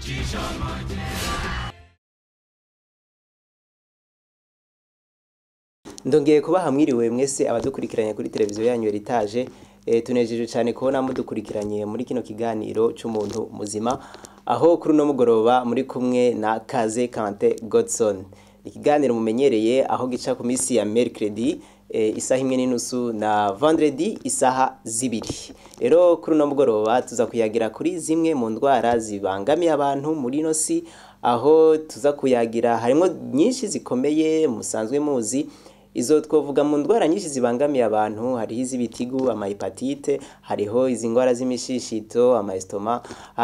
ndongeye kubaha mwiriwe mwese abadukurikiranye kuri televiziyo yanyu Heritage e, tunejeje cyane kubona mudukurikiranye muri kino kiganiro cy'umuntu muzima aho kuri uno mugoroba muri kumwe na Kaze Kante Godson ikiganiro mumenyereye aho gica ku minsi ya mercredi e, isaha imwe n'inusu na vendredi isaha zibiri rero kuri uno mugoroba tuza kuyagira kuri zimwe mu ndwara zibangamiye abantu muri ino si aho tuza kuyagira harimo nyinshi zikomeye musanzwe muzi izo twavuga mu ndwara nyinshi zibangamiye abantu hariho iz'ibitigu amahepatite hariho izi ndwara z'imishishito amaestoma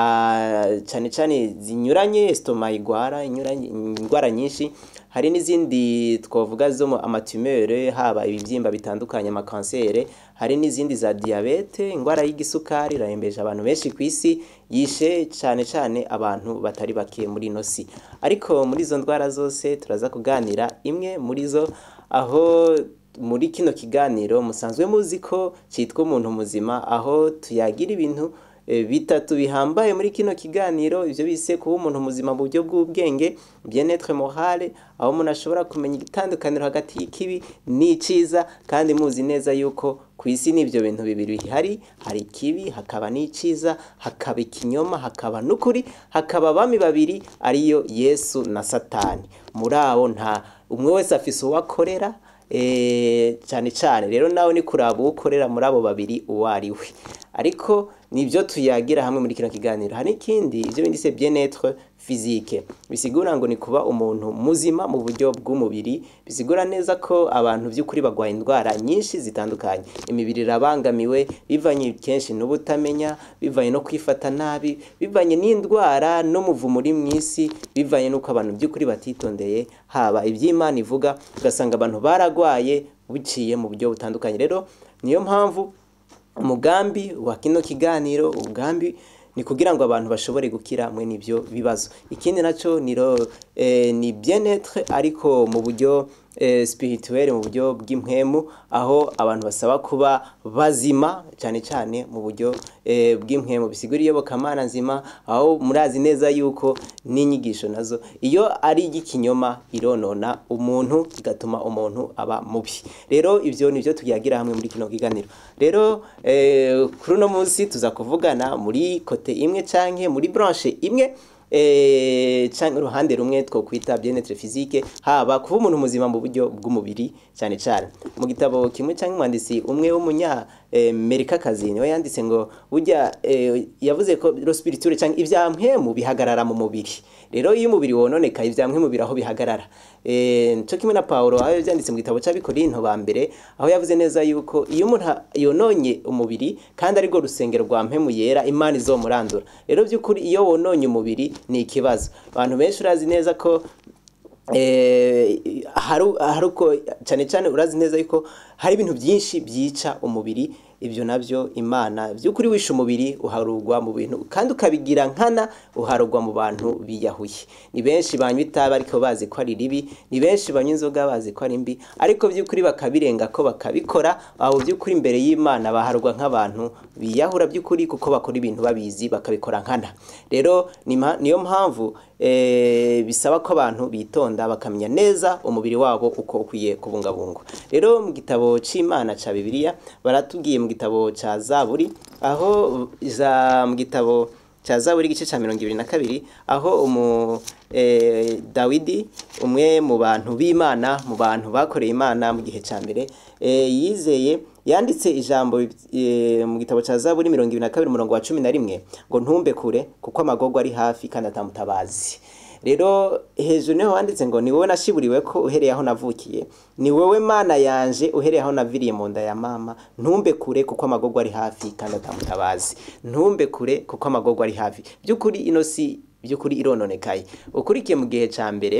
cyane cyane zinyuranye estoma igwara inyuranye indwara nyinshi hari n'izindi twavuga zo mu amatumere haba ibibyimba bitandukanye amakansere hari n'izindi za diyabete indwara y'igisukari irahembeje abantu benshi ku isi yishe cyane cyane abantu batari bake muri ino si ariko muri izo ndwara zose turaza kuganira imwe muri zo aho muri kino kiganiro musanzwe muzi ko cyitwa umuntu muzima aho tuyagira ibintu bitatu bihambaye muri kino kiganiro ibyo bise kuba umuntu muzima mu buryo bw'ubwenge bien-être morale aho umuntu ashobora kumenya itandukaniro hagati y'ikibi n'iciza kandi muzi neza yuko ku isi n'ibyo bintu bibiri bihari hari ikibi hakaba n'iciza hakaba ikinyoma hakaba n'ukuri hakaba abami babiri ariyo yesu na satani muri abo nta umwe wese afise uwo akorera cyane cyane rero nawe ni kuraba uwo ukorera muri abo babiri uwo ari we ariko nibyo tuyagira hamwe muri kino kiganiro hari ikindi ibyo bindi se bien-être physique bisigura ngo ni kuba umuntu muzima mu buryo bw'umubiri bisigura neza ko abantu by'ukuri bagwaye indwara nyinshi zitandukanye imibiri irabangamiwe bivanye kenshi n'ubutamenya bivanye no kwifata nabi bivanye n'indwara n'umuvumo uri mu isi bivanye n'uko abantu by'ukuri batitondeye haba iby'imana ivuga ugasanga abantu baragwaye biciye mu buryo butandukanye rero niyo mpamvu umugambi wa kino kiganiro umugambi ni kugira ngo abantu bashobore gukira mwe n'ibyo bibazo ikindi nacyo ni eh, ni bien-être ariko mu buryo eh, spirituel mu buryo bw'impwemu aho abantu basaba kuba bazima cyane cyane mu buryo eh, bw'impwemu bisigura iyobokamana nzima aho murazi neza yuko n'inyigisho nazo iyo ari igikinyoma ironona umuntu igatuma umuntu aba mubi rero ibyo nibyo tuyagira hamwe muri kino kiganiro rero eh, kuri uno munsi tuza kuvugana muri kote imwe canke muri branche imwe eh canke uruhande rumwe two kwita bien-être physique haba kuba umuntu muzima mu buryo bw'umubiri cyane cyane mu gitabo kimwe canke umwanditsi umwe w'umunya Amerika kazi niwe yanditse ngo burya yavuze ko lo spirituel canke ivyampwemu bihagarara mu mubiri rero iyo umubiri wononeka ivyampwemu biraho bihagarara eh cyo kimwe na Paulo aho yavyanditse mu gitabo c'abikorinto ba mbere aho yavuze neza yuko iyo umuntu yononye umubiri kandi ariko rusengero rwa mpemu yera imana izomurandura rero by'ukuri iyo wononye umubiri ni ikibazo abantu benshi urazi neza ko hari uko cyane cyane urazi neza yuko hari ibintu byinshi byica umubiri ibyo nabyo imana by'ukuri wishe umubiri uharugwa mu bintu kandi ukabigira nkana uharugwa mu bantu biyahuye ni benshi banywa itabi ariko bazi ko ari ribi ni benshi banywa inzoga bazi ko ari mbi ariko by'ukuri bakabirenga ko bakabikora aho by'ukuri imbere y'imana baharugwa nk'abantu biyahura by'ukuri kuko bakora ibintu babizi bakabikora nkana rero niyo mpamvu bisaba ko abantu bitonda bakamenya neza umubiri wabo uko ukwiye kubungabungwa rero mu gitabo cy'imana cya bibiliya baratubwiye mu gitabo cya zaburi aho za mu gitabo cya zaburi igice cya mirongo ibiri na kabiri aho umu dawidi umwe mu bantu b'imana mu bantu bakoreye imana mu gihe cya mbere yizeye yanditse ijambo mu gitabo cya zaburi mirongo ibiri na kabiri umurongo wa cumi na rimwe ngo ntumbe kure kuko amagorwa ari hafi kandi atamutabazi rero hejuru niho wanditse ngo ni wowe nashiburiwe ko uhereye aho navukiye ni wowe mana yanje uhereye aho naviriye mu nda ya mama ntumbe kure kuko amagorwa ari hafi kandi atamutabazi ntumbe kure kuko amagorwa ari hafi by'ukuri ino si by'ukuri irononekaye ukurikiye mu gihe cya mbere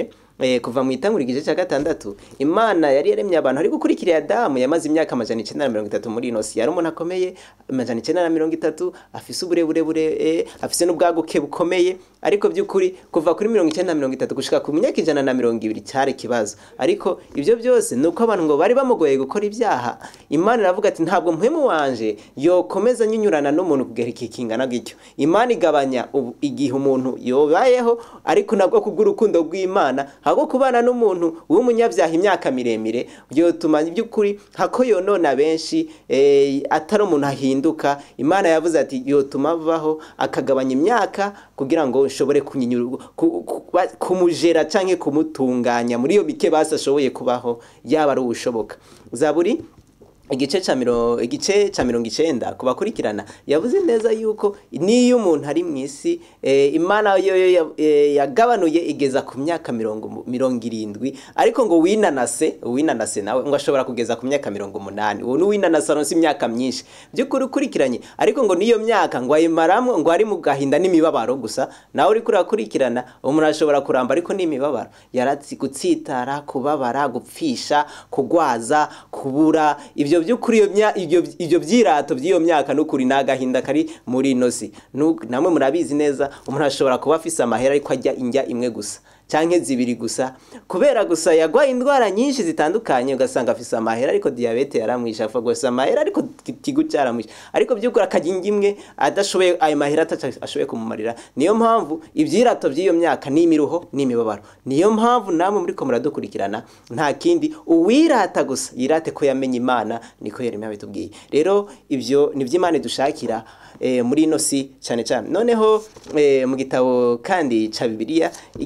eh, kuva mu itangura igice cya gatandatu imana yari yaremye abantu ari gukurikira adamu yamaze imyaka amajana icyenda na mirongo itatu muri ino si yari umuntu akomeye amajana icyenda na mirongo itatu afise uburebure bure eh, afise n'ubwaguke bukomeye ariko by'ukuri kuva kuri mirongo icyenda na mirongo itatu gushika ku myaka ijana na mirongo ibiri cyari ikibazo ariko ibyo byose ni uko abantu ngo bari bamugoye gukora ibyaha imana iravuga ati ntabwo mpwemu wanje yokomeza nyunyurana n'umuntu kugera iki kingana gityo imana igabanya ubu- igihe umuntu yobayeho ariko nabwo kubw'urukundo rw'imana ahubwo kubana n'umuntu w'umunyabyaha imyaka miremire byotuma by'ukuri hako yonona benshi eh, atari umuntu ahinduka imana yavuze ati yotuma avaho akagabanya imyaka kugira ngo nshobore kunyinyura ku- ku- ba- kumujera canke kumutunganya muri iyo mike basi ashoboye kubaho yaba ari ubushoboka zaburi igice ca miro igice ca mirongo icenda ku bakurikirana yavuze neza yuko niyo umuntu ari mu isi eh, imana yo yo ya- eh, yagabanuye igeza ku myaka mirongo mu- mirongo irindwi ariko ngo winanase winanase nawe ngo ashobora kugeza ku myaka mirongo umunani uwo ni winanase aronse imyaka myinshi by'ukuri ukurikiranye ariko ngo niyo myaka ngo ayimaramwo ngo ari mu gahinda n'imibabaro gusa nawe uriko urakurikirana umuntu ashobora kuramba ariko n'imibabaro yaratsi gutsitara kubabara gupfisha kugwaza kubura ibyo by'ukuri iyo mya- ibyo ibyo byirato by'iyo myaka n'ukuri ni agahinda kari muri ino si Nu- namwe murabizi neza umuntu ashobora kuba afise amahera ariko ajya indya imwe gusa canke zibiri gusa kubera gusa yagwaye indwara nyinshi zitandukanye ugasanga afise amahera ariko diyabete yaramwishe apfa gusa amahera ariko ikigu cyaramwishe ariko by'ukuri akarya indya imwe adashoboye ayo mahera ataca ashoboye kumumarira niyo mpamvu ibyirato by'iyo myaka ni imiruho n'imibabaro niyo mpamvu namwe muriko muradukurikirana nta kindi uwirata gusa yirate ko yamenye imana niko yeremiya bitubwiye rero ibyo ni imana dushakira eh, muri ino si cyane cyane noneho eh, mu gitabo kandi ca bibiliya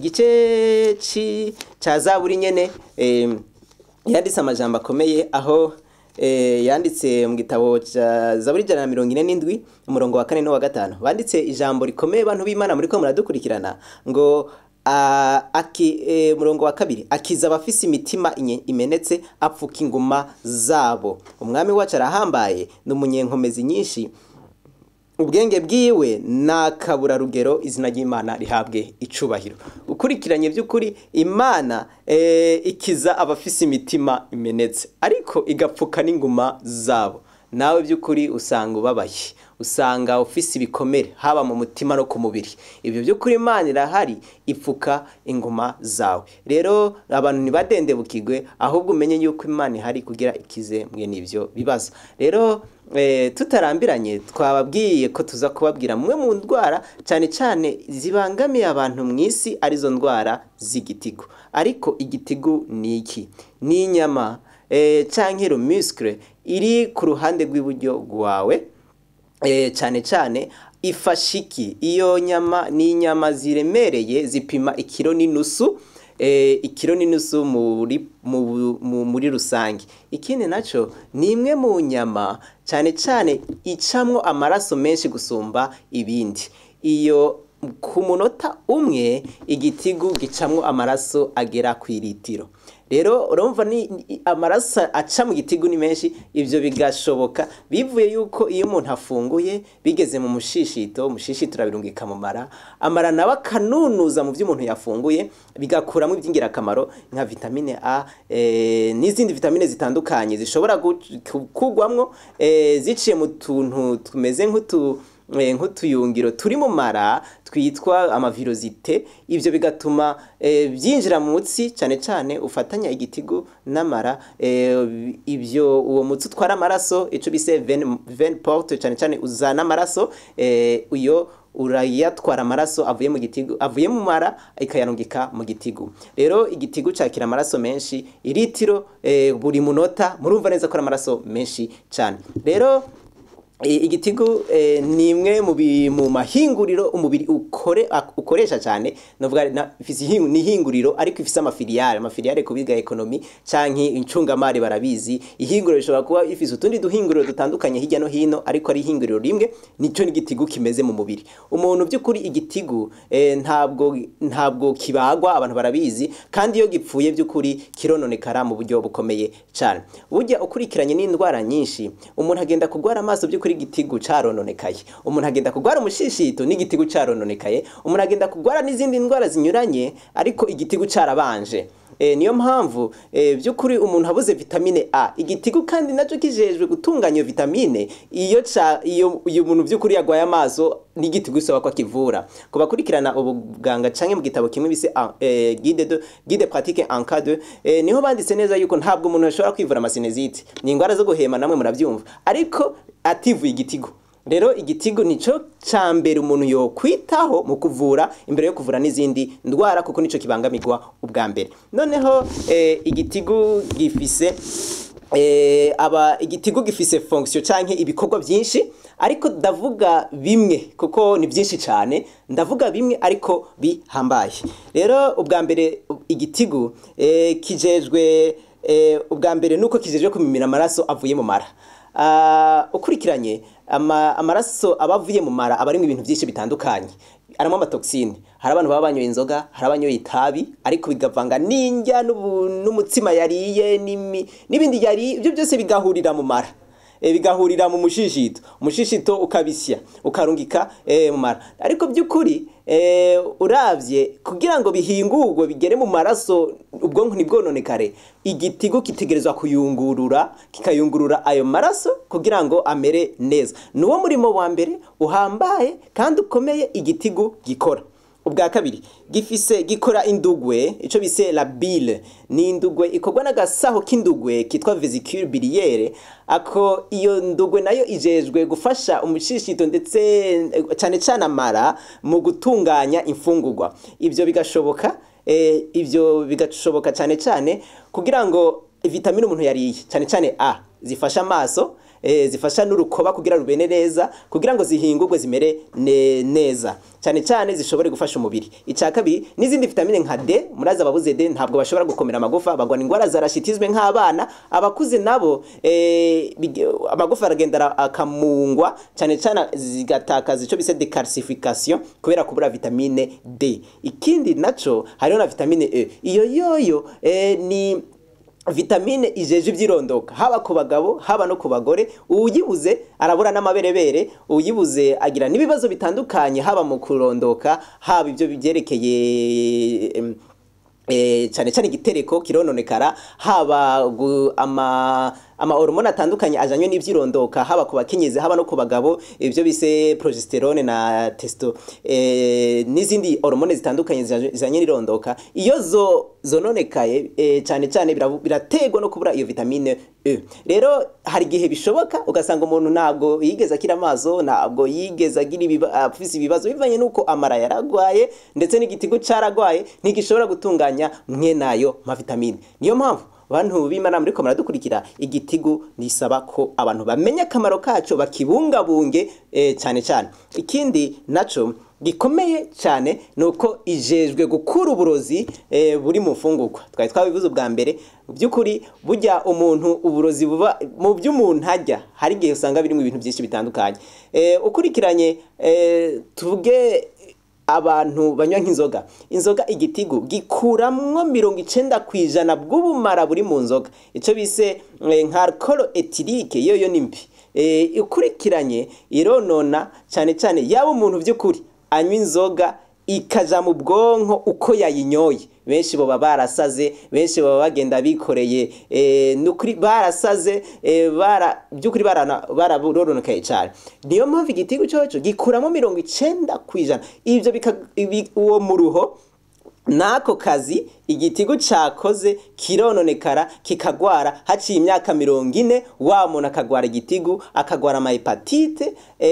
igice ci ca zaburi nyene eh, yanditse amajambo akomeye aho eh, yanditse mu gitabo ca zaburi ijana na mirongo ine n'indwi umurongo wa kane n'uwa gatanu banditse ijambo rikomeye bantu b'imana muriko muradukurikirana ngo a- aki e, murongo wa kabiri akiza abafise imitima inye- imenetse apfuka inguma zabo umwami wacu arahambaye ni umunyenkomezi nyinshi ubwenge bwiwe nakabura rugero izina ry'imana rihabwe icubahiro ukurikiranye by'ukuri imana eh, ikiza abafise imitima imenetse ariko igapfuka n'inguma zabo nawe by'ukuri usanga ubabaye usanga ufise ibikomere haba mu mutima no ku mubiri ibyo by'ukuri imana irahari ipfuka inguma zawe rero abantu ntibadendebukirwe ahubwo umenye yuko imana ihari kugira ikize mwene ibyo bibazo rero eh, tutarambiranye twababwiye ko tuza kubabwira mwe mu ndwara cyane cyane zibangamiye abantu mu isi arizo ndwara z'igitigu ariko igitigu ni iki ni inyama eh, canke muscle iri ku ruhande rw'iburyo rwawe eh, cyane cyane ifasha iki iyo nyama ni inyama ziremereye zipima ikiro n'inusu eh, ikiro n'inusu muri mu- mu- muri rusange ikindi naco ni imwe mu nyama cyane cyane icamwo amaraso menshi gusumba ibindi iyo ku munota umwe igitigu gicamwo amaraso agera ku iritiro rero urumva ni ni- amaraso aca mu gitigu ni menshi ibyo bigashoboka bivuye yuko iyo umuntu afunguye bigeze mu mushishito umushishito urabirungika mu mara amara nawe akanunuza mu byo umuntu yafunguye bigakuramo iby'ingirakamaro nka vitamine a eh, n'izindi vitamine zitandukanye zishobora gu- ku- kugwamwo eh, ziciye mu tuntu tumeze nk'utu eh, nk'utuyungiro turi mu mara twitwa amavirozite ibyo bigatuma eh, byinjira mu mutsi cyane cyane ufatanya igitigu n'amara eh, ibyo uwo mutsi utwara amaraso icyo bise veine veine porte cyane cyane uzana amaraso eh, uyo urayatwara amaraso avuye mu gitigu avuye mu mara ikayarungika mu gitigu rero igitigu cyakira amaraso menshi iritiro eh, buri munota murumva neza ko ari amaraso menshi cyane rero I- igitigu eh, ni imwe mu bi- mu mahinguriro umubiri ukore ak- ukoresha cyane novuga na ifise ihingu- ni ihinguriro ariko ifise amafiliyare amafiliyare ku biga ekonomi canke incungamari barabizi ihinguriro rishobora kuba ifise utundi duhinguriro dutandukanye hirya no hino ariko ari ihinguriro rimwe nico n'igitigu kimeze mu mubiri umuntu by'ukuri igitigu eh, ntabwo ntabwo kibagwa abantu barabizi kandi iyo gipfuye by'ukuri kirononekara mu buryo bukomeye cyane burya ukurikiranye n'indwara nyinshi umuntu agenda kugwara amaso by'ukuri by'ukuri igitigu carononekaye umuntu agenda kugwara umushishito n'igitigu carononekaye umuntu agenda kugwara n'izindi ndwara zinyuranye ariko igitigu carabanje E, niyo mpamvu e, by'ukuri umuntu abuze vitamine A igitigu kandi nacyo kijejwe gutunganya iyo vitamine iyo ca iyo iyo umuntu by'ukuri yagwaye amaso n'igitigu isaba ko akivura ku bakurikirana ubuganga canke mu gitabo kimwe bise e, guide de guide pratique en cas de e, niho banditse neza yuko ntabwo umuntu ashobora kwivura amasinezite ni ingwara zo guhema namwe murabyumva ariko ativuye igitigu rero igitigu nico ca mbere umuntu yo kwitaho mu kuvura imbere yo kuvura n'izindi ndwara kuko nico kibangamirwa ubwa mbere noneho eh, igitigu gifise eh, aba igitigu gifise fonction canke ibikorwa byinshi ariko ndavuga bimwe kuko ni byinshi cyane ndavuga bimwe ariko bihambaye rero ubwa mbere igitigu eh, kijejwe eh, ubwa mbere nuko kijejwe kumimira amaraso avuye mu mara uh, ukurikiranye ama, amaraso aba avuye mu mara aba arimo ibintu byinshi bitandukanye arimo amatoxine hari abantu baba banyoye inzoga hari abanyoye itabi ariko bigavanga n'indya n'umutsima yariye n'ibindi yariye ibyo byose bigahurira mu mara e, bigahurira mu mushishito umushishito ukabisya ukarungika e, mu mara ariko by'ukuri e, uravye kugira ngo bihingurwe bigere mu maraso ubwonko ntibwononekare igitigo kitegerezwa kuyungurura kikayungurura ayo maraso kugira ngo amere neza niwo murimo wa mbere uhambaye kandi ukomeye igitigo gikora ubwa kabiri gifise gikora indugwe ico bise la bile ni indugwe ikorwa n'agasaho k'indugwe kitwa vesicule biliaire ako iyo ndugwe nayo ijejwe gufasha umushishito ndetse cyane cyane amara mu gutunganya imfungurwa ivyo bigashoboka eh, ivyo bigashoboka cyane cyane kugira ngo vitamine umuntu yariye cyane cyane A zifasha amaso e, zifasha n'urukoba kugira rubene neza kugira ngo zihingurwe zimere ne, neza cyane cyane zishobore gufasha umubiri icya kabiri n'izindi vitamine nka D muraza ababuze D ntabwo bashobora gukomera amagufa bagwa indwara za rachitisme nk'abana abakuze nabo e, amagufa aragenda akamungwa cyane cyane zigatakaza ico bise decalcification kubera kubura vitamine D ikindi naco hariho na vitamine E iyo yoyo e, ni vitamine ijeje ivyirondoka haba ku bagabo haba no ku bagore uyibuze arabura n'amaberebere uyibuze agira n'ibibazo bitandukanye haba mu kurondoka haba ibyo byerekeye e, cyane cyane igitereko kirononekara haba ama ama hormone atandukanye ajanywe n'ivyirondoka haba ku bakenyezi haba no ku bagabo ibyo bise progesterone na testo e, n'izindi hormone zitandukanye zijanye n'irondoka iyo zo zononekaye e, cyane cyane birategwa no kubura iyo vitamine E rero hari igihe bishoboka ugasanga umuntu ntabwo yigeze akira amaso ntabwo yigeze agira afise ibibazo bivanye nuko amara yaragwaye ndetse n'igitigo caragwaye ntigishobora gutunganya mwe nayo ma vitamine niyo mpamvu bantu b'imana muri ko muradukurikira igitigu nisaba ko abantu bamenya akamaro kaco bakibungabunge e, cyane cyane ikindi naco gikomeye cyane nuko ijejwe gukura uburozi e, buri mu mfungurwa twari twabivuze ubwa mbere by'ukuri burya umuntu uburozi buba mu by'umuntu ajya hari igihe usanga birimo ibintu byinshi bitandukanye e, ukurikiranye e, tuvuge abantu banywa nk'inzoga inzoga igitigu gikuramwo mirongo icenda ku ijana bw'ubumara buri mu nzoga icyo bise nka alcohol etirike yo yo ni mbi ikurikiranye ironona cyane cyane yaba umuntu by'ukuri anywa inzoga ikaja mu bwonko uko yayinyoye benshi baba barasaze benshi baba bagenda bikoreye nukuri barasaze by'ukuri bararononekaye cyane niyo mpamvu igitigu cyoco gikuramo mirongo icenda ku ijana ibyo uwo muruho n'ako kazi igitigu cakoze kirononekara kikagwara haciye imyaka mirongo ine wa muntu akagwara igitigu akagwara amahepatite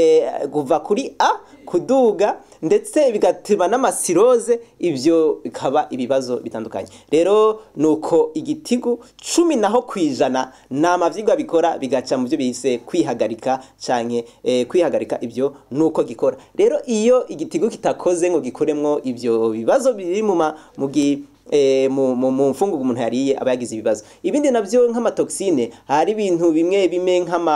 kuva kuri a kuduga ndetse bigatuma n'amasiroze ibyo bikaba ibibazo bitandukanye rero nuko igitigu cumi naho ku ijana ni amavyigwa bikora bigaca mu byo bise kwihagarika canke eh, kwihagarika ibyo nuko gikora rero iyo igitigu kitakoze ngo gikoremwo ibyo bibazo biri mu mugi e, mu, mu, mu mfungugu umuntu yariye aba yagize ibibazo ibindi navyo nk'amatoxine hari ibintu bimwe bimwe nk'ama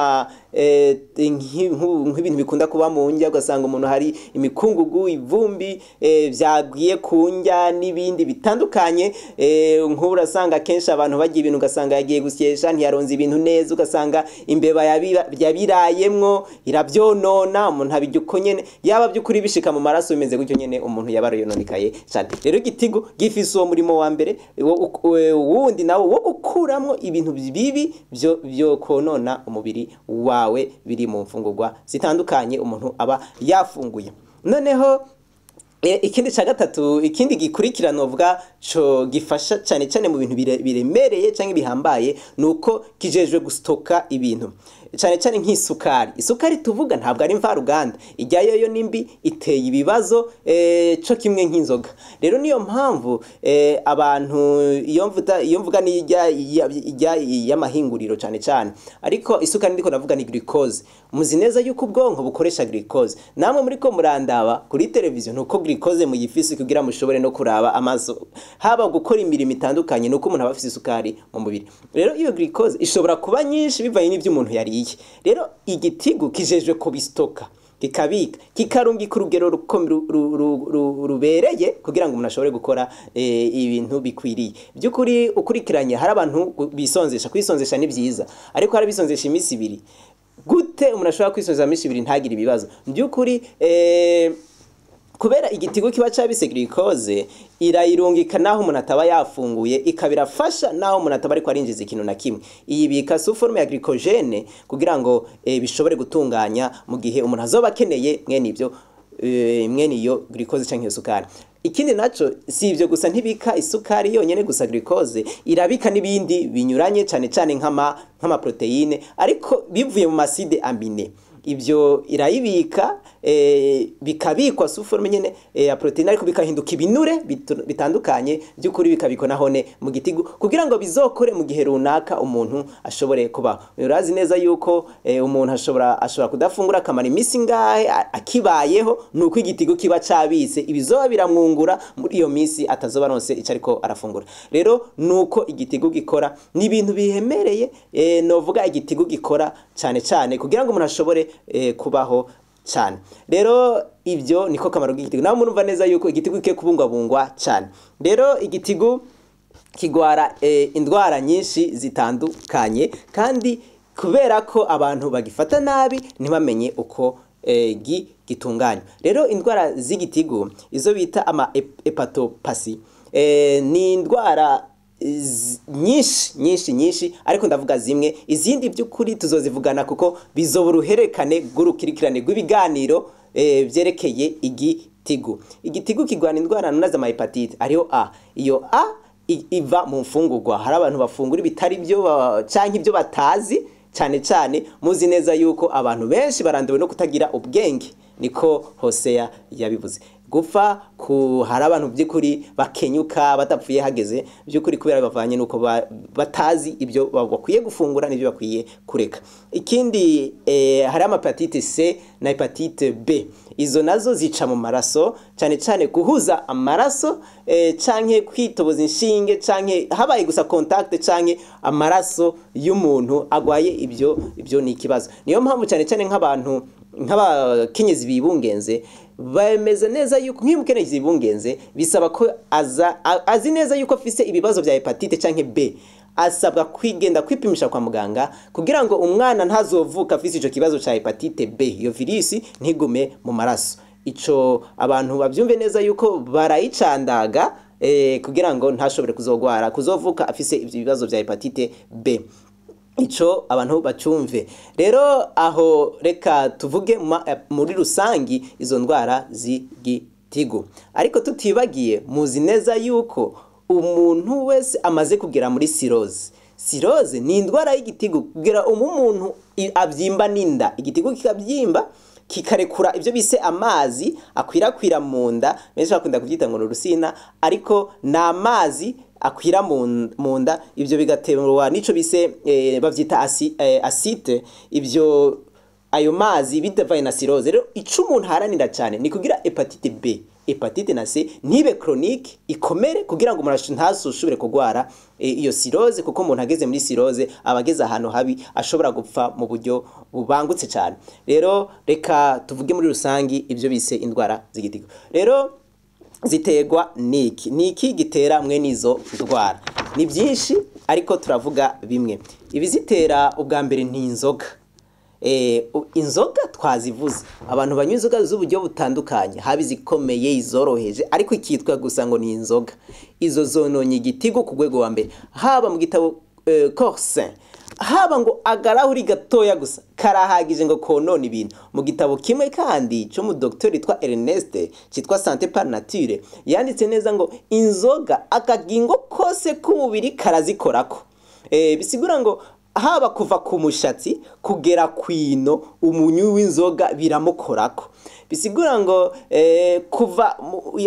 eh, nki- nku- nk'ibintu bikunda kuba mu ndya ugasanga umuntu hari imikungugu ivumbi eh, vyagiye ku ndya n'ibindi bitandukanye eh, nk'ubu urasanga kenshi abantu bagiye ibintu ugasanga yagiye gusyesha ntiyaronze ibintu neza ugasanga imbeba yabiba- yabirayemwo iravyonona umuntu abirya uko nyene yaba by'ukuri bishika mu maraso bimeze gutyo nyene umuntu yaba yononekaye cane rero igitigu gifise uwo murimo wa mbere wo- wo- wundi nawo wo gukuramwo ibintu bibi vyo vyo konona umubiri wawe biri mu mfungurwa zitandukanye umuntu aba yafunguye noneho E, ikindi ca gatatu ikindi gikurikirana uvuga co gifasha cyane cyane mu bintu bire- biremereye cyangwa bihambaye nuko kijejwe gustoka ibintu cyane cyane nk'isukari isukari tuvuga ntabwo ari mvaruganda ijyayo yo nimbi iteye ibibazo eh, co kimwe nk'inzoga rero niyo mpamvu eh, abantu iyo mvuga iyo mvuga ni ijya ijya y'amahinguriro cyane cyane ariko isukari ndiko ndavuga ni glucose muzi neza yuko ubwonko bukoresha glucose namwe muri ko murandaba kuri televiziyo nuko glucose muyifise kugira mushobore no kuraba amaso haba gukora imirimo itandukanye nuko umuntu aba afise isukari mu mubiri rero iyo glucose ishobora kuba nyinshi bivanye n'ivyo umuntu yariye rero igitigu kijejwe kubistoka kikabika kikarungika urugero ruko- ru- ru- ru- ru- rubereye kugira ngo umuntu ashobore gukora eh, ibintu bikwiriye by'ukuri ukurikiranye hari abantu bisonzesha kwisonzesha ni byiza ariko hari abisonzesha iminsi ibiri gute umuntu ashobora kwisonzesha iminsi ibiri ntagire ibibazo by'ukuri eh, kubera igitigo kiba cabise glucose irayirungika naho umuntu ataba yafunguye ikaba irafasha naho umuntu ataba ariko arinjiza ikintu na kimwe iyibika su forme ya glycogene kugira ngo eh, bishobore gutunganya mu gihe umuntu azoba akeneye mwene ibyo eh, mwene iyo glucose canke iyo sukari ikindi naco si ivyo gusa ntibika isukari yonyene gusa glucose irabika n'ibindi binyuranye cane cane nk'ama nk'ama proteine ariko bivuye mu maside amine ibyo irayibika eh, bikabikwa su forme nyene eh, ya proteine ariko bikahinduka ibinure bitu- bitandukanye by'ukuri bikabikwa nahone mu gitigu kugira ngo bizokore mu gihe runaka umuntu ashobore kubaho urazi neza yuko eh, umuntu ashobora ashobora kudafungura akamara iminsi ngahe a- akibayeho nuko igitigu kiba cabise ibizoba biramwungura muri iyo minsi atazoba aronse ico ariko arafungura rero nuko igitigu gikora ni ibintu bihemereye eh, novuga igitigu gikora cane cane kugira ngo umuntu ashobore eh, kubaho cyane rero ibyo niko kamaro k'igitigu nawe murumva neza yuko igitigu kigiye kubungwabungwa cyane rero igitigu kigwara eh, indwara nyinshi zitandukanye kandi kubera ko abantu bagifata nabi ntibamenye uko eh, gi gitunganywa rero indwara z'igitigu izo bita ama hep- hepatopasi eh, ni indwara z- nyinshi nyinshi nyinshi ariko ndavuga zimwe izindi by'ukuri tuzozivugana kuko bizoba uruherekane rw'urukurikirane rw'ibiganiro eh, vyerekeye igitigu igitigu kigwana indwara nuna z'amahepatite ariho a iyo a i- iva mu mfungurwa hari abantu bafungura ibitari byo ba- canke ibyo batazi cyane cyane muzi neza yuko abantu benshi baranduwe no kutagira ubwenge niko hoseya yabivuze gupfa ku hari abantu by'ukuri bakenyuka badapfuye hageze by'ukuri kubera bavanye nuko ba- batazi ibyo ba- bakwiye gufungura n'ibyo bakwiye kureka ikindi eh, hari amapatite C na hepatite B izo nazo zica mu maraso cyane cyane guhuza amaraso eh, canke kwitoboza inshinge canke habaye gusa contact canke amaraso y'umuntu agwaye ibyo ibyo ni ikibazo niyo mpamvu cyane cyane nk'abantu nk'abakenyezi bibungenze bemeze neza yuko nk'iyo umukenyezi bibungenze bisaba ko aza a- azi neza yuko afise ibibazo bya hepatite canke B asabwa kwigenda kwipimisha kwa muganga kugira ngo umwana ntazovuka afise ico kibazo ca hepatite B iyo virisi ntigume mu maraso ico abantu bavyumve neza yuko barayicandaga eh, kugira ngo ntashobore kuzogwara kuzovuka afise ivyo bibazo vya hepatite B ico abantu bacumve rero aho reka tuvuge ma- eh, muri rusangi izo ndwara z'igitigu ariko tutibagiye muzi neza yuko umuntu wese amaze kugera muri siroze siroze ni indwara y'igitigu kugira umuntu i- avyimba n'inda igitigu kikabyimba kikarekura ibyo bise amazi akwirakwira mu nda benshi bakunda kubyita ngo ni urusina ariko ni amazi akwira mu n- mu nda ibyo bigaterwa n'ico bise eh, bavyita asi, eh, asite ibyo ayo mazi bidavaye na siroze rero ico umuntu haranira cyane ni kugira hepatite B hepatite na C ntibe chronique ikomere kugira ngo umuntu ntasushobore kugwara e, iyo cirrhose kuko umuntu ageze muri cirrhose aba ageze ahantu habi ashobora gupfa mu buryo bubangutse cyane rero reka tuvuge muri rusangi ibyo bise indwara z'igitigo rero ziterwa niki niki gitera mwene izo ndwara ni byinshi ariko turavuga bimwe ibizitera ubwa mbere ni inzoga Eh, u- inzoga twazivuze abantu banywa inzoga z'uburyo butandukanye haba izikomeye izoroheje ariko ikitwa gusa ngo ni inzoga izo zononye igitigo ku rwego wa mbere haba mu gitabo eh, corsin haba ngo agarahuri gatoya gusa karahagije ngo konona ibintu mu gitabo kimwe kandi cyo mu docteur yitwa Ernest cyitwa Santé par nature yanditse neza ngo inzoga akagingo kose k'umubiri karazikorako eh, bisigura ngo haba kuva ku mushatsi kugera kwino umunyu w'inzoga biramukorako bisigura ngo eh, kuva mu-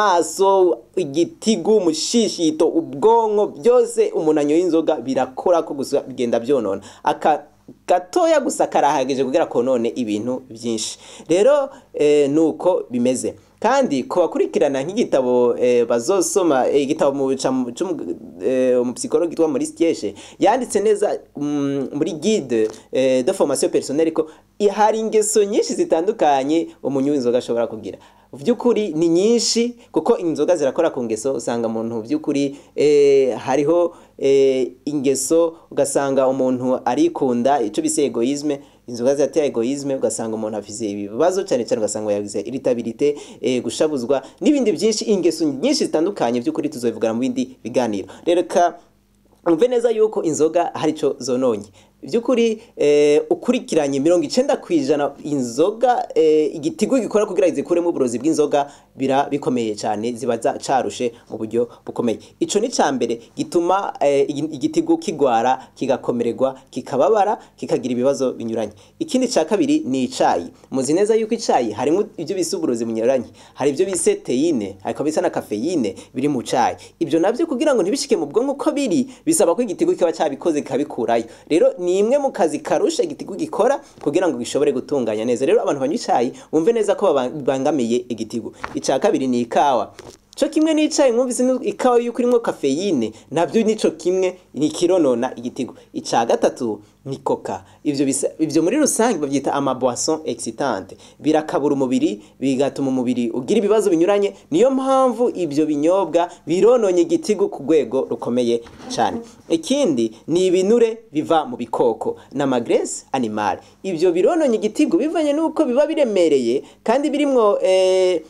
amaso igitigu umushishito ubwonko byose umuntu anyoye inzoga birakora ko gusa bigenda byonona aka gatoya gusa karahagije kugira konone ibintu byinshi rero eh, nuko bimeze kandi ku bakurikirana nk'igitabo eh, bazosoma eh, igitabo mu ca- c'umu- eh, umupsikologi witwa Maurice Kieshe yanditse neza mm, muri guide eh, de formation personnelle ko i- hari ingeso nyinshi zitandukanye umunywi w'inzoga ashobora kugira vy'ukuri ni nyinshi kuko inzoga zirakora ku ngeso usanga umuntu vy'ukuri eh, hariho eh, ingeso ugasanga umuntu arikunda ico bise egoisme inzoga ziratera egoisme ugasanga umuntu afise ibibazo cyane cyane ugasanga yagize irritabilité eh, gushabuzwa n'ibindi byinshi ingeso nyinshi zitandukanye by'ukuri tuzobivugana mu bindi biganiro rero ka umve neza yuko inzoga hari ico zononye by'ukuri eh, ukurikiranye mirongo icenda ku ijana inzoga eh, igitigu gikora kugira zikuremo uburozi bw'inzoga bira bikomeye cyane ziba za- carushe mu buryo bukomeye ico ni ca mbere gituma eh, igi- igitigu kigwara kigakomererwa kikababara kikagira ibibazo binyuranye ikindi ca kabiri ni icayi muzi neza yuko icayi harimo ibyo bise uburozi bunyuranye hari ibyo bise teine hariko bisa na kafeyine biri mu cayi ibyo navyo kugira ngo ntibishike mu bwonko uko biri bisaba ko igitigu kiba cabikoze kikabikurayo rero ni imwe mu kazi karusha igitigu gikora kugira ngo gishobore gutunganya neza rero abantu banywa icayi bumve neza ko baba- bibangamiye igitigu ica kabiri ni ikawa co kimwe n'icayi mwumvise ni ikawa yuko irimo kafeyine nabyo nico kimwe ni kironona igitigo ica gatatu ni koka ivyo bisa ivyo muri rusange bavyita ama boisson excitante birakabura umubiri bigatuma umubiri ugira ibibazo binyuranye niyo mpamvu ivyo binyobwa birononye igitigo ku rwego rukomeye cyane ikindi ni ibinure biva mu bikoko na magrese animal ivyo birononye igitigo bivanye nuko biba biremereye kandi birimwo eh,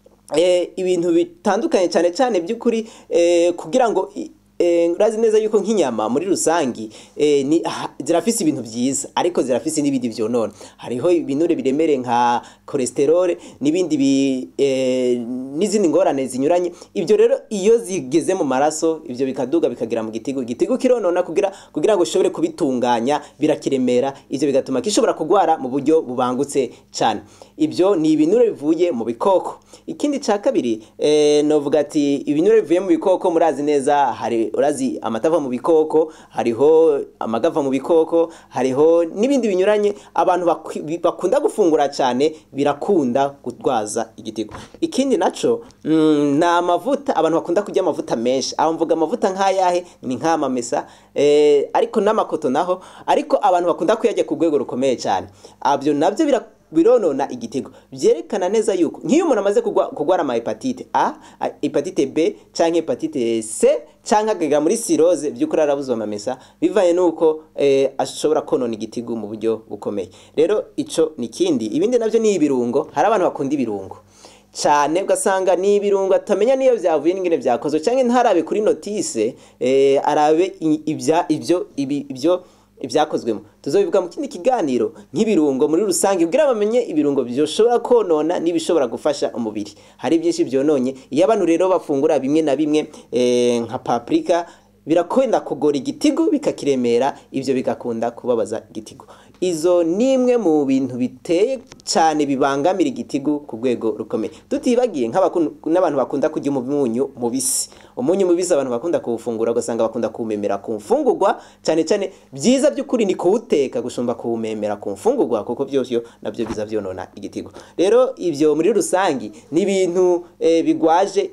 eh, ibintu bitandukanye cyane cyane by'ukuri eh, kugira ngo i- eh, urazi neza yuko nk'inyama muri rusangi eh, ni ha- zirafise ibintu byiza ariko zirafise n'ibindi vyonona hariho ibinure biremereye nka cholesterol n'ibindi bi, eh, n'izindi ngorane zinyuranye ibyo rero iyo zigeze mu maraso ibyo bikaduga bikagira mu gitigo igitigo kironona kugira kugira ngo ushobore kubitunganya birakiremera ivyo bigatuma gishobora kugwara mu buryo bubangutse cyane ibyo ni ibinure bivuye mu bikoko ikindi ca kabiri eh, novuga ati ibinure bivuye mu bikoko murazi neza hari urazi amata ava mu bikoko hariho amagava mu bikoko hariho n'ibindi binyuranye abantu bakwi- bi- bakunda gufungura cyane birakunda gutwaza igitigo ikindi naco mm, ni amavuta abantu bakunda kurya amavuta menshi aho mvuga amavuta nk'ayahe ni nk'amamesa eh, ariko n'amakoto naho ariko abantu bakunda kuyarya ku rwego rukomeye cyane abyo nabyo bira bironona igitego byerekana neza yuko nk'iyo umuntu amaze kugwa- kugwara ama hepatite A, a- hepatite B canke hepatite C canke akagera muri cirrhose by'ukuri arabuze amamesa bivanye nuko eh, ashobora konona igitigu mu buryo bukomeye rero ico ni kindi ibindi navyo ni ibirungo hari abantu bakunda ibirungo cyane ugasanga ni ibirungo atamenya niyo byavuye n'ingene byakozwe cyangwa ntarabe kuri notise eh, arabe i- ibya ibyo ibi- ibyo ibyakozwemo tuzobivuga mu kindi kiganiro nk'ibirungo muri rusange kugira bamenye ibirungo byoshobora konona n'ibishobora gufasha umubiri hari byinshi byononye iyo abantu rero bafungura bimwe na bimwe eh, nka paprika birakwenda kugora igitigu bikakiremera ibyo bigakunda kubabaza igitigu izo ni imwe mu bintu biteye cyane bibangamira igitigu ku rwego rukomeye tutibagiye n'abantu bakunda kurya umunyu mubisi umunyu mubisi abantu bakunda kuwufungura ugasanga bakunda kuwumemera ku mfungurwa cyane cyane byiza by'ukuri ni kuwuteka gusumba kuwumemera ku mfungurwa kuko byose nabyo biza byonona igitigo rero ibyo muri rusange ni ibintu bigwaje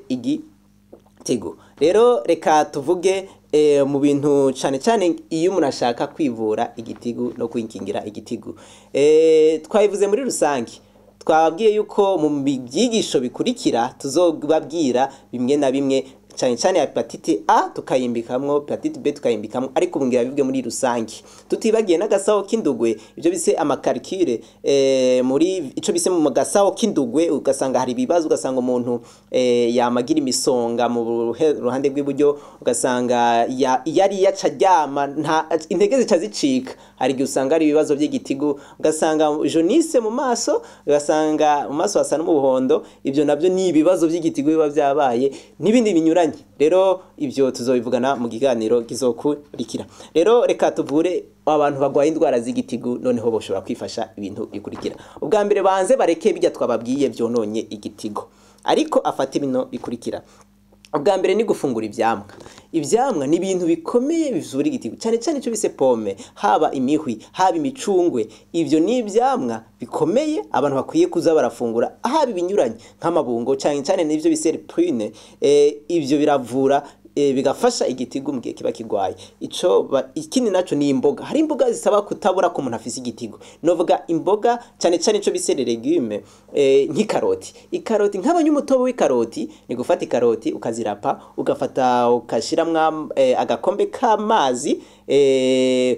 igitigo rero reka tuvuge mu bintu cyane cyane iyo umuntu ashaka kwivura igitigu no kwikingira igitigu twabivuze muri rusange twababwiye yuko mu byigisho bikurikira tuzobabwira bimwe na bimwe cyane cyane hepatite A tukayimbikamwo hepatite B tukayimbikamwo ariko ubu ngira bibwe muri rusange tutibagiye n'agasaho k'indugwe ibyo bise amakarikire eh, muri ico bise mu gasaho k'indugwe ugasanga hari ibibazo ugasanga umuntu eh, yamagira imisonga mu ruhe- ruhande rw'iburyo ugasanga ya, yari yaca ryama nta intege zica zicika hari igihe usanga ari ibibazo by'igitigu ugasanga jaunisse mu maso ugasanga mu maso hasa n'umuhondo ibyo nabyo ni ibibazo by'igitigu biba byabaye n'ibindi binyuranye rero ibyo tuzobivugana mu kiganiro kizokurikira rero reka tuvure abantu barwaye indwara z'igitigu noneho boshobora kwifasha ibintu bikurikira ubwa mbere banze bareke bijya twababwiye byononye igitigo ariko afate bino bikurikira ubwa mbere ni gufungura ivyamwa ivyamwa ni ibintu bikomeye bivura igitigu cyane cyane icyo bise pome haba imihwi haba imicungwe ivyo ni ivyamwa bikomeye abantu bakwiye kuza barafungura haba ibinyuranye nk'amabungo cyane cyane n'ivyo bise prune eh, ivyo biravura eh, bigafasha igitigu mu gihe kiba kigwaye ico ba- ikindi naco ni imboga hari imboga zisaba kutabura ko umuntu afise igitigu novuga imboga cyane cyane ico bise les legumes eh, nk'ikaroti ikaroti nk'abanyumutobo w'ikaroti ni gufata ikaroti ukazirapa ugafata ukashiramwo eh, agakombe k'amazi eh,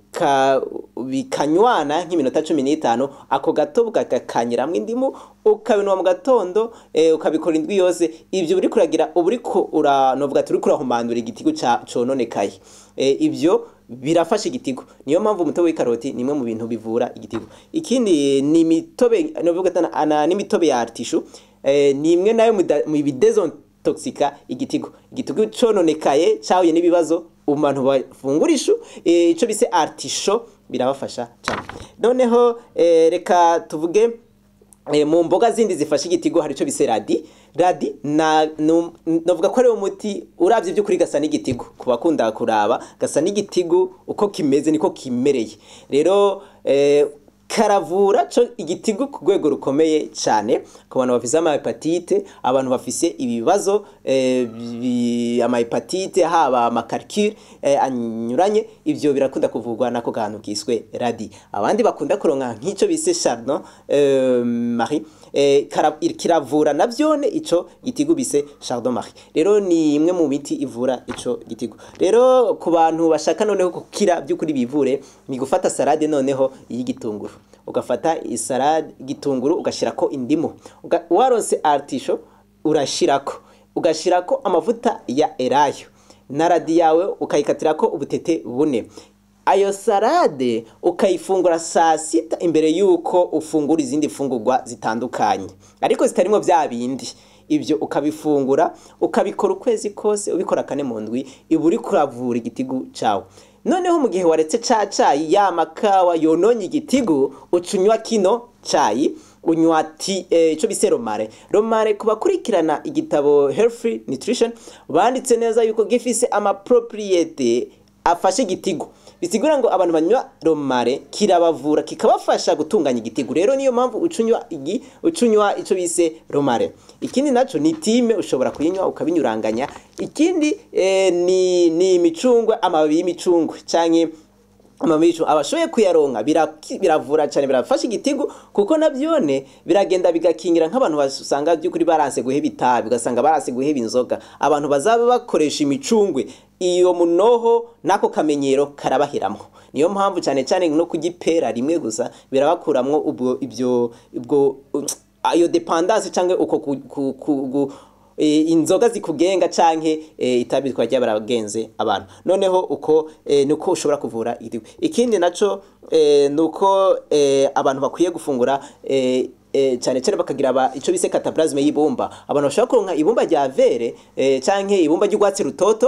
uka bikanywana nk'iminota cumi n'itanu ako gato ukagakanyiramwo indimu ukabinwa mu gatondo eh, ukabikora indwi yose ivyo uriko uragira uba uriko ura novuga turi kurahumandura igitigu ca cononekaye eh, ivyo birafasha igitigo niyo mpamvu umutobe w'ikaroti ni imwe mu bintu bivura igitigo ikindi ni imitobe novuga tana- ana- n'imitobe ya artishu eh, ni imwe nayo mu da- mu bidezontoxika igitigo igitigo cononekaye cahuye n'ibibazo mu bantu bafungura ishu eh, ico bise artisho birabafasha cyane noneho eh, reka tuvuge Eh, mu mboga zindi zifasha igitigo hari ico bise radi radi na nu- novuga ko ari umuti uravye by'ukuri gasa n'igitigo ku bakunda kuraba gasa n'igitigo uko kimeze niko kimereye rero eh, karavura co igitigu ku rwego rukomeye cyane ku bantu bafise amahepatite abantu bafise ibibazo eh, bi- amahepatite haba amakarikire eh, anyuranye ivyo birakunda kuvurwa nako kantu kiswe radi abandi bakunda kuronka nk'ico bise chardon eh, marie eh, kara- kiravura navyone ico gitigu bise chardon marie rero ni imwe mu miti ivura ico gitigu rero ku bantu bashaka noneho gukira by'ukuri bivure ni gufata salade noneho y'igitunguru ugafata isalade igitunguru ugashirako indimu Uga- waronse artisho urashirako ugashirako amavuta ya elayo na radi yawe ukayikatirako ubutete bune ayo salade ukayifungura saa sita imbere y'uko ufungura izindi fungurwa zitandukanye ariko zitarimwo vya bindi ibyo ukabifungura ukabikora ukwezi kose ubikora kane mu ndwi iba uri kuravura igitigu cawe noneho mu gihe waretse ca cayi ya makawa yononye igitigu uca unywa kino cayi unywa ti eh, ico bise romare romare ku bakurikirana igitabo healthy nutrition banditse neza yuko gifise amapropriete afashe igitigu bisigura ngo abantu banywa romare kirabavura kikabafasha gutunganya igitigu rero niyo mpamvu ucunywa igi ucunywa ico bise romare ikindi naco ni time ushobora kuyinywa ukabinyuranganya ikindi eh, ni ni imicungwe amababi y'imicungwe canke amabicu abashoboye kuyaronka biraki- biravura cyane birafasha igitigu kuko navyone biragenda bigakingira nk'abantu basanga by'ukuri baranse guheba itabi ugasanga baranse guheba inzoga abantu bazaba bakoresha imicungwe iyo munoho n'ako kamenyero karabahiramwo niyo mpamvu cyane cyane no kugipera rimwe gusa birabakuramwo ubwo ibyo ubwo ayo dependance cyangwa uko ku, ku, ku, ku, e, inzoga zikugenga canke e, itabi twajya baragenze abantu noneho uko e, nuko ushobora kuvura igitigu ikindi naco e, nuko e, abantu bakwiye gufungura e, e, cyane cyane bakagira aba ico bise cataplasme y'ibumba abantu bashobora kuronka ibumba rya vere e, canke ibumba ry'urwatsi rutoto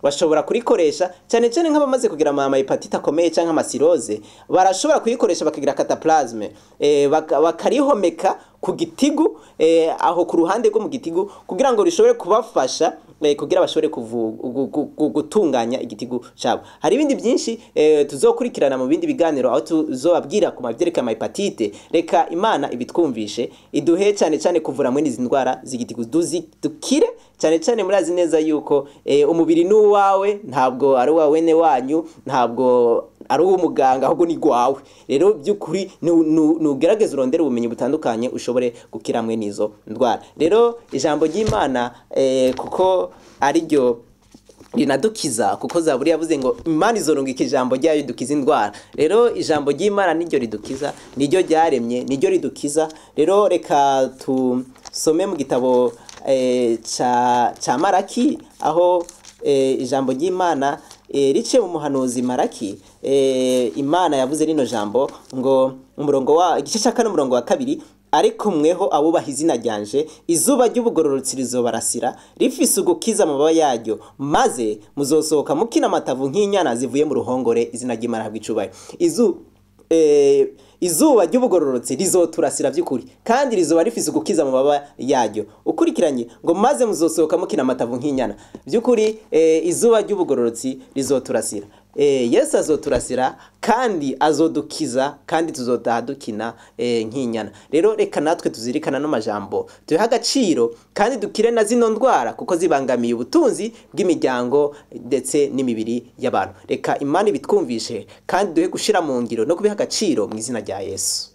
bashobora kurikoresha cyane cyane nk'abamaze kugira ama hepatite akomeye cyangwa amasiroze barashobora kuyikoresha bakagira cataplasme eh, baka- bakarihomeka ku gitigu eh, aho ku ruhande rwo mu gitigu kugira ngo rishobore kubafasha eh, kugira bashobore kuvu- gu- gu- gu- gutunganya igitigu cyabo hari ibindi byinshi eh, tuzokurikirana mu bindi biganiro aho tuzobabwira ku mavyerekeye ama hepatite reka imana ibitwumvishe iduhe cyane cyane kuvura mwene izi ndwara z'igitigu duzi dukire cyane cyane murazi neza yuko eh, umubiri ni uwawe ntabwo ari uwa wene wanyu ntabwo ari uw'umuganga ahubwo ni gwawe rero by'ukuri nu- nu- nugerageze urondere ubumenyi butandukanye ushobore gukira mwe n'izo ndwara rero ijambo ry'imana eh, kuko ari ryo rinadukiza kuko zaburi yavuze ngo imana izorungika ijambo ryayo ridukiza indwara rero ijambo ry'imana niryo ridukiza niryo ryaremye niryo ridukiza rero reka tusome mu gitabo eh, ca ca maraki aho eh, ijambo ry'imana eh, riciye mu muhanuzi maraki eh, imana yavuze rino jambo ngo umurongo wa igice cya kane umurongo wa kabiri ariko mweho abubaha izina ryanje izuba ry'ubugororotsi rizobarasira rifise ugukiza amababa yaryo maze muzosohoka mukina amatavu nk'inyana zivuye mu ruhongore izina ry'imana habwa icubahiro izu eh, izuba ry'ubugororotsi rizoturasira by'ukuri kandi rizoba rifise ugukiza amababa yaryo ukurikiranye ngo maze muzosohoka mukina amatavu nk'inyana by'ukuri eh, izuba ry'ubugororotsi rizoturasira Eh, yesu azoturasira kandi azodukiza kandi tuzotaha dukina eh, nk'inyana rero reka natwe tuzirikana no majambo tuhe agaciro kandi dukire na zino ndwara kuko zibangamiye ubutunzi bw'imiryango ndetse n'imibiri y'abantu reka imana ibitwumvishe kandi duhe gushira mu ngiro no kubiha agaciro mu izina rya yesu